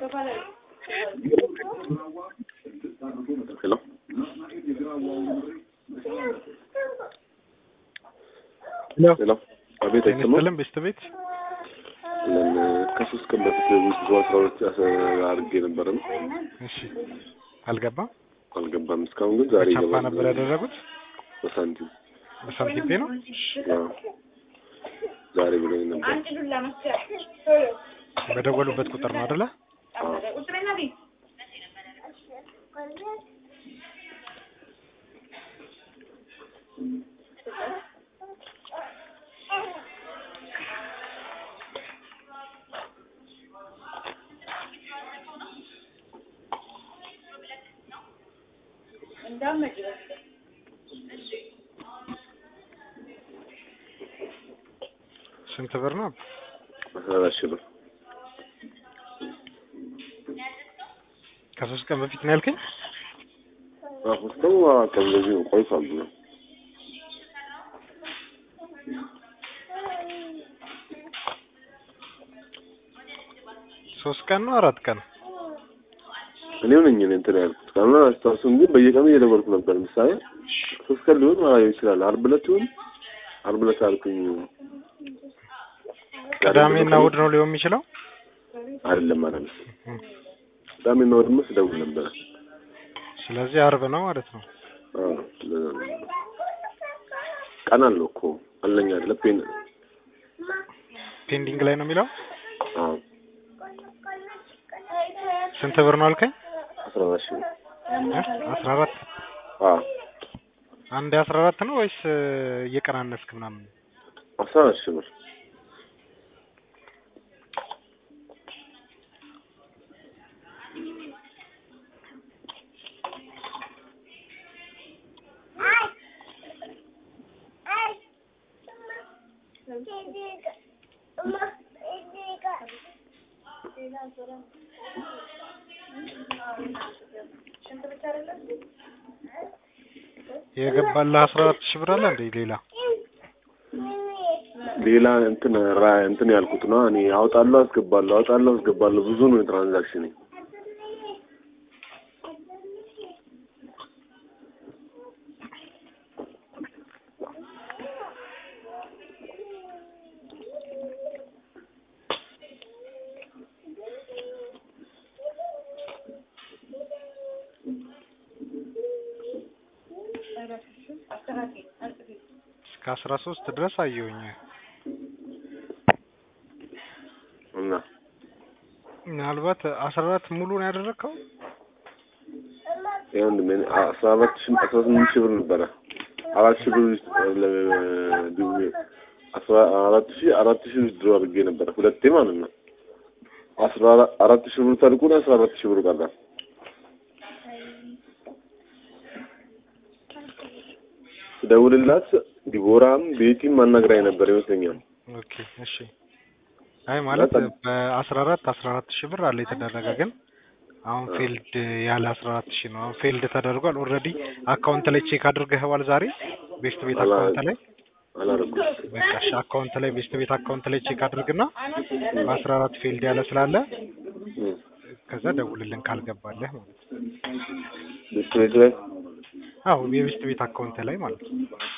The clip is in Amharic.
ሄሎ ሄሎ ሄሎ አቤት አይሰማም ይመስልም ቤስት ቤት ለን ከሶስት ቀን በፊት ብዙ አስራ ሁለት አድርጌ ነበረ ነው እሺ አልገባም አልገባም እስካሁን ግን ዛሬ ቻፓ ይገባል ነበር ያደረጉት በሳንቲም በሳንቲም ፔ ነው አዎ ዛሬ ብሎኝ ነበር በደወሉበት ቁጥር ነው አይደለ አዎ ስንት ብር ነው አስራ አራት ሺህ ብር ከሶስት ቀን በፊት ነው ያልከኝ አዎ እስከው ቀን እንደዚህ ነው ቆይቷል ብሎ ሶስት ቀን ነው አራት ቀን እኔው ነኝ እኔ እንትን ያልኩት ካልሆነ አስታውሱም ግን በየቀኑ እየደወልኩ ነበር ምሳሌ ሶስት ቀን ሊሆን ማለት ይችላል አርብ ዕለት ይሁን አርብ ዕለት አልኩኝ ቅዳሜና እሑድ ነው ሊሆን የሚችለው አይደለም አይደለም ቅዳሜና እሑድማ ስደውል ነበረ ስለዚህ አርብ ነው ማለት ነው አዎ ለዛ ነው። ቀን አለው እኮ አለኝ አይደለ ፔን ፔንዲንግ ላይ ነው የሚለው አዎ ስንት ብር ነው አልከኝ አስራ አራት ሺህ ብር እ አስራ አራት አዎ አንድ አስራ አራት ነው ወይስ እየቀናነስክ ምናምን አስራ አራት ሺህ ብር የገባልህ አስራ አራት ሺህ ብር አለ እንዴ ሌላ ሌላ እንትን ራ እንትን ያልኩት ነው እኔ አውጣለሁ አስገባለሁ አውጣለሁ አስገባለሁ ብዙ ነው የትራንዛክሽን እስከ አስራ ሶስት ድረስ አየሁኝ እና ምናልባት አስራ አራት ሙሉ ነው ያደረግከው ይኸው እንደ ምን አስራ አራት ሺህ አስራ ስምንት ሺህ ብር ነበረ አራት ሺህ ብር ውስጥ ለ- ድ- አስራ አራት ሺህ አራት ሺህ ውስጥ ድሮ አድርጌ ነበረ ሁለቴ ማለት ነው አስራ አራ- አራት ሺህ ብር ታልቁን አስራ አራት ሺህ ብር ቀረ ስደውልላት ዲቦራም ቤቲም ማናግራኝ ነበር ይመስለኛል ኦኬ እሺ አይ ማለት በጣም- በአስራ አራት አስራ አራት ሺህ ብር አለ የተደረገ ግን አሁን ፌልድ ያለ አስራ አራት ሺህ ነው አሁን ፌልድ ተደርጓል ኦልሬዲ አካውንት ላይ ቼክ አድርገኸዋል ዛሬ ቤስት ቤት አላ- አካውንት ላይ አላረኩም በቃ እሺ አካውንት ላይ ቤስት ቤት አካውንት ላይ ቼክ አድርግና በአስራ አራት ፌልድ ያለ ስላለ እም። ከዛ ደውልልን ካልገባለህ ማለት ነው ቤት ቤት ላይ አዎ የቤስት ቤት አካውንት ላይ ማለት ነው